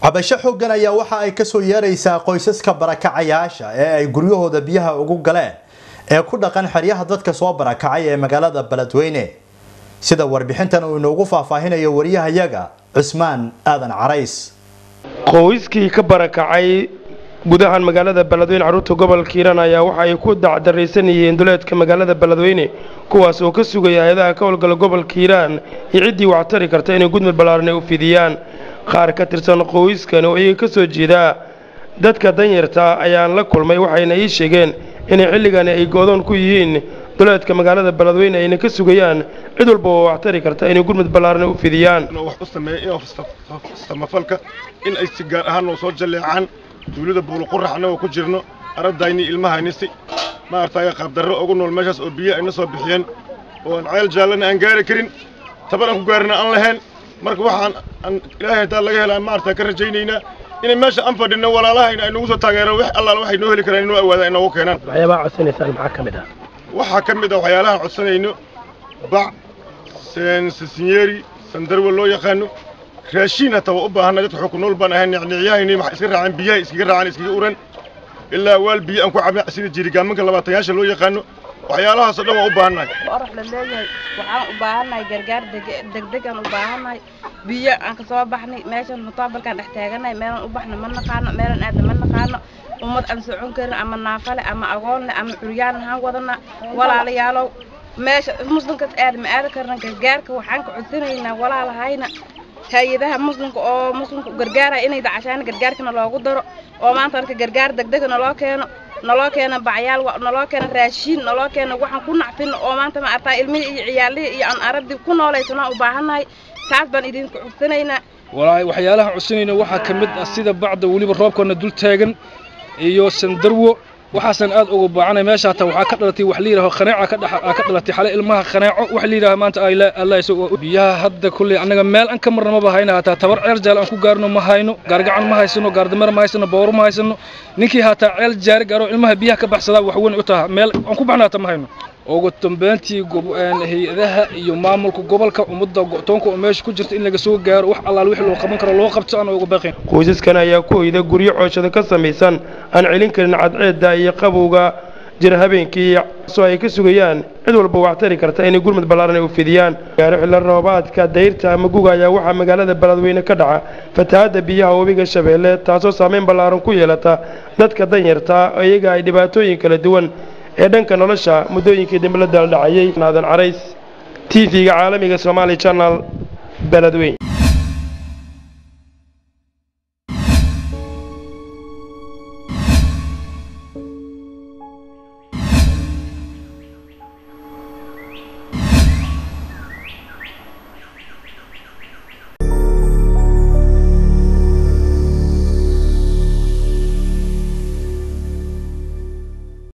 cabasho xooggan ayaa waxa ay kasoo yeeraysaa qoysaska barakacayaasha ee ay guryahooda biyaha ugu galeen ee ku dhaqan xeryaha dadka soo barakacay ee magaalada beledweyne sida warbixintan uu inoogu faahfaahinayo wariyahayaga cusmaan aadan carays qoyskii ka barakacay gudahan magaalada beledweyne carruurta gobolka hiiraan ayaa waxa ay ku dacdaraysan yihiin duleedka magaalada beledweyne kuwaas oo ka sugaya hay-adaha ka howlgala gobolka hiiraan iyo ciddii waxtari karta inay gudmud ballaaran ay u fidiyaan qaar ka tirsan qoyskan oo iyaga ka soo jeedaa dadka danyarta ayaan la kulmay waxayna ii sheegeen inay xilligani ay goodoon ku yihiin duleedka magaalada beledweyne ayna ka sugayaan cid walba oo waxtari karta inay gurmud ballaaran u fidiyaan wax u sameeya samafalka in ay si gaar ahaan noo soo jalleecaan duulada buuluqurax annagoo ku jirno ardayni ilmahaynisi maaragtay qaabdarro ugu nool meeshaas oo biyo ayna soo bixiyeen oo aan ceel jaallana aan gaari karin tabar aan ku gaarina aan lahayn marka waxaan aan ilaahay hataa laga helaa maaragtay ka rajaynaynaa inay meesha aan fadhinno walaalahayna ay nagu soo taageeraan wax allaala waxay noo heli karaan inoo awaadaan inoogu keenaan waxyaabaha codsanaysaan maxaa ka mid ah waxaa ka mid ah waxyaalahaan codsanayno bac sinyeeri sandarwa loo yaqaano raashiin hataa waa u baahanna dadka xukun nool baan ahayn nicnicyahayni waxay iska raaceen biyaha iskaga raacaan iskaga uran ilaa waal biyo aan ku cabna sida jirigaamanka labaatayaasha loo yaqaano waxyaalahaasoo dhan waa u baahannahay orax la leeyahay waxaan u baahannahay gargaar degdeg aan u baahannahay biyo aan ka soo baxnay meeshan mutaabalkaan dhex taagannahay meelaan u baxna ma naqaano meelaan aadna ma naqaano ummad aan socon karin ama naafale ama agoonle ama curyaan ahaan wadana walaalayaalow meesha muslimkas aad ma aadi karna gargaarka waxaan ka codsanaynaa walaalahayna hay-adaha muslimka oo muslimka gargaaraya inay dacashaan gargaarkana loogu daro oo maanta marka gargaar degdega naloo keeno naloo keena bacyaal naloo keena raashiin naloo keena waxaan ku nacfin oo maanta ma artaa ilmihii iyo ciyaalihii iyo aan aragdii ku noolaysanaa u baahannahay taas baan idinku codsanaynaa walaahi waxyaalaha codsanayna waxaa ka mid ah sida bacda weliba roobkana dul taagan iyo sandarwo waxaasan aad uga baacanay meesha hataa waxaa ka dhalatay wax la yidhaho khaneeca ka dhex ka dhalatay xale ilmaha khaneeco wax la yidhaha maanta ay allah isagoo biyaha hadda kulley annaga meel an ka marna maba hayna hataa tabar ceel jaal aan ku gaarno ma hayno gaargacan ma haysano gaardameer ma haysano booro ma haysano ninkii hataa ceel jaari gaaro ilmaha biyaha ka baxsadaa wax weyn u taha meel aan ku baxna hataa ma hayno ugu dambeyntii hay-adaha iyo maamulka gobolka ummadda go'toonka oo meesha ku jirta in laga soo gaaro wax allaal wixii loo qaban karo loo qabto aan uga baqayn qoysaskan ayaa ku hoyda guryo cooshada ka samaysan aan celin karin cadceedda iyo qabowga jira habeenkii soo ay ka sugayaan cid walba waxtari karta inay gurmud ballaaran ay u fidiyaan gaaro xillo roobaadka dayrta ama guga ayaa waxaa magaalada beledweyne ka dhaca fatahaadda biyaha webiga shabeelle taasoo saameyn ballaaran ku yeelata dadka danyarta iyaga ay dhibaatooyin kala duwan ee dhanka nolosha muddooyinkii dambe la daaldhacayay naadan carays t v-ga caalamiga somaali channel beledweyn